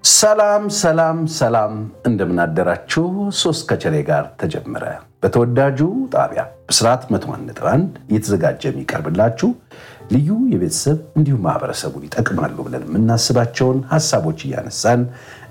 ሰላም ሰላም ሰላም፣ እንደምናደራችሁ። ሶስት ከቸሬ ጋር ተጀመረ። በተወዳጁ ጣቢያ ብስራት መቶ ነጥብ አንድ እየተዘጋጀ የሚቀርብላችሁ ልዩ የቤተሰብ እንዲሁም ማህበረሰቡን ይጠቅማሉ ብለን የምናስባቸውን ሀሳቦች እያነሳን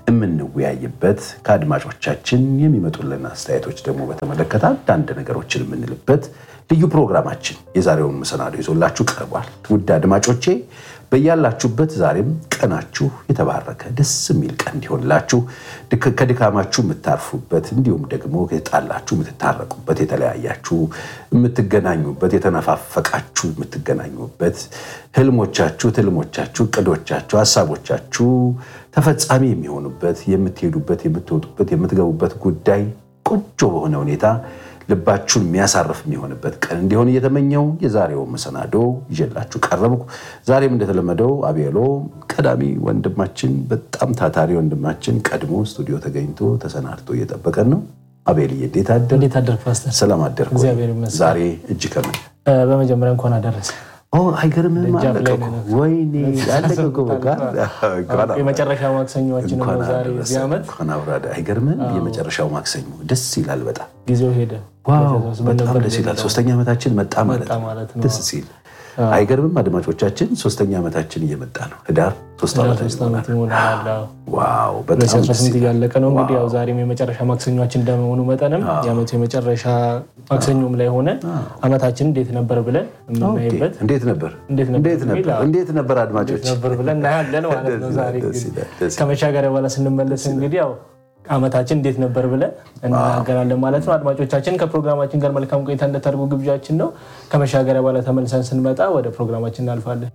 የምንወያይበት ከአድማጮቻችን የሚመጡልን አስተያየቶች ደግሞ በተመለከተ አንዳንድ ነገሮችን የምንልበት ልዩ ፕሮግራማችን የዛሬውን መሰናዶ ይዞላችሁ ቀርቧል። ውድ አድማጮቼ በያላችሁበት ዛሬም ቀናችሁ የተባረከ ደስ የሚል ቀን እንዲሆንላችሁ ከድካማችሁ የምታርፉበት እንዲሁም ደግሞ የተጣላችሁ የምትታረቁበት፣ የተለያያችሁ የምትገናኙበት፣ የተነፋፈቃችሁ የምትገናኙበት፣ ህልሞቻችሁ፣ ትልሞቻችሁ፣ እቅዶቻችሁ፣ ሀሳቦቻችሁ ተፈጻሚ የሚሆኑበት የምትሄዱበት፣ የምትወጡበት፣ የምትገቡበት ጉዳይ ቆንጆ በሆነ ሁኔታ ልባችሁን የሚያሳርፍ የሚሆንበት ቀን እንዲሆን እየተመኘው የዛሬው መሰናዶ ይዤላችሁ ቀረብኩ። ዛሬም እንደተለመደው አቤሎ ቀዳሚ ወንድማችን በጣም ታታሪ ወንድማችን ቀድሞ ስቱዲዮ ተገኝቶ ተሰናድቶ እየጠበቀን ነው። አቤልዬ እንዴት አደር? እንዴት አደርክ ፓስተር? ሰላም አደርክ? እግዚአብሔር ይመስገን። ዛሬ እጅ ከምን በመጀመሪያ እንኳን አደረሰ። አይገርምም? ደጃፍ ላይ አለቀ እኮ። ነው። ወይኔ አለቀ እኮ በቃ። እንኳን የመጨረሻ ማክሰኞችን ነው እንኳን ዛሬ አደረሰ። እዚህ ዓመት እንኳን አብሮ አደ- አይገርምም? የመጨረሻው ማክሰኞ ደስ ይላል በጣም ጊዜው ሄደ። ዋው ቤተሰብ ምን በጣም ነበር ደስ ይላል። የሚለው? ሶስተኛ ዓመታችን መጣ ማለት መጣ ነው። ማለት ነው። ደስ ሲል አይገርምም? አድማጮቻችን ሶስተኛ ዓመታችን እየመጣ ነው። ህዳር ሶስት ወደ ዓመት ሶስት ዓመት ይሆናል። አዎ። ዋው በጣም ደስ 2018 ይላል። እያለቀ ነው እንግዲህ ያው ዛሬም የመጨረሻ ማክሰኞችን እንደመሆኑ መጠንም የዓመቱ የመጨረሻ ማክሰኞም ላይ ሆነ ዓመታችን እንዴት ነበር ብለን የምናይበት እንዴት ነበር እንዴት ነበር እንዴት ነበር የሚል እንዴት ነበር አድማጮች ነበር ብለን እናያለን ማለት ነው። ደስ ዛሬ ይላል፣ ደስ እንግዲህ ይላል፣ ደስ ይላል። ከመሻገሪያ በኋላ ስንመለስ እንግዲህ ያው ዓመታችን እንዴት ነበር ብለን እናገራለን ማለት ነው። አድማጮቻችን ከፕሮግራማችን ጋር መልካም ቆይታ እንደታደርጉ ግብዣችን ነው። ከመሻገሪያ በኋላ ተመልሰን ስንመጣ ወደ ፕሮግራማችን እናልፋለን።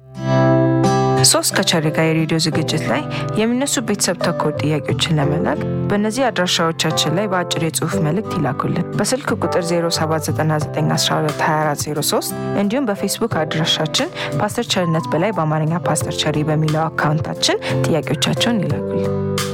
ሶስት ከቸሬ ጋር የሬዲዮ ዝግጅት ላይ የሚነሱ ቤተሰብ ተኮር ጥያቄዎችን ለመላክ በእነዚህ አድራሻዎቻችን ላይ በአጭር የጽሁፍ መልእክት ይላኩልን። በስልክ ቁጥር 0799122403 እንዲሁም በፌስቡክ አድራሻችን ፓስተር ቸርነት በላይ በአማርኛ ፓስተር ቸሪ በሚለው አካውንታችን ጥያቄዎቻቸውን ይላኩልን።